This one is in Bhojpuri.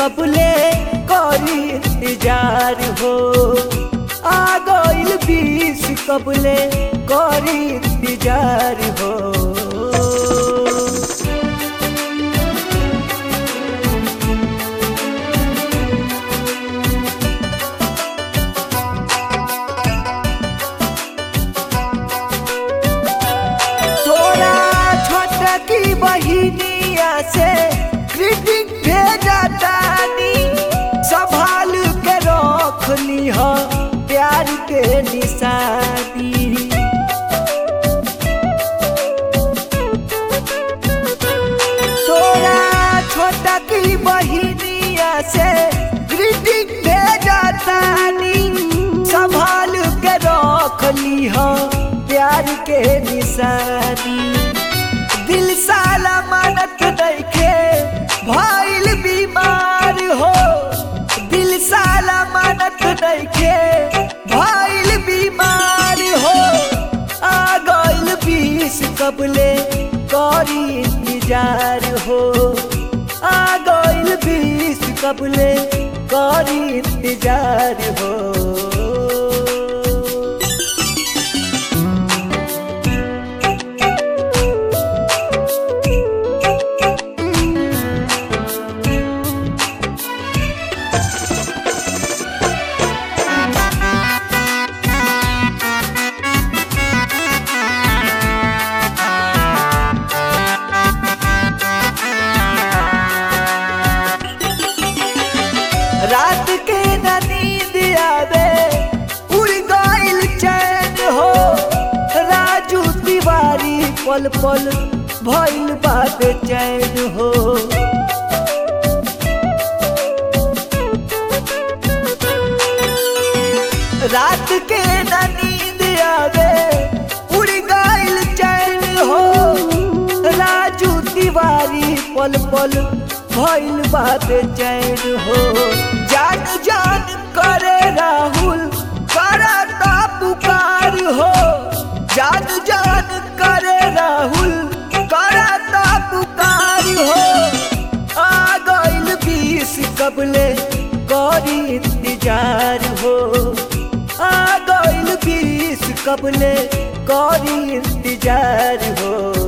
कबले करी इंतजार हो आ गइल बीस कबले करी इंतजार हो तोरा छोटा की बहिनिया से ग्रीटिंग भेजा तानी संभाल के रख लीह प्यार के निशानी तोरा छोटा की बहिनिया से ग्रीटिंग भेजा तानी संभाल के रख लीह प्यार के निशानी दिल साला मानत देखे भइल बीमार हो दिल साला मानत देखे भइल बीमार हो आ गइल बीस कबले करी इंतजार हो आ गइल बीस कबले करी इंतजार हो रात के न नींद आवे उड़ गइल चैन हो राजू तिवारी पल पल भइल बात चैन हो रात के न नींद आवे उड़ गइल चैन हो राजू तिवारी पल पल भइल बात चैन हो जान जान करे राहुल करता पुकार हो जान जान करे राहुल करता पुकार हो आ गइल बीस कबले करी इंतजार हो आ गइल बीस कबले करी इंतजार हो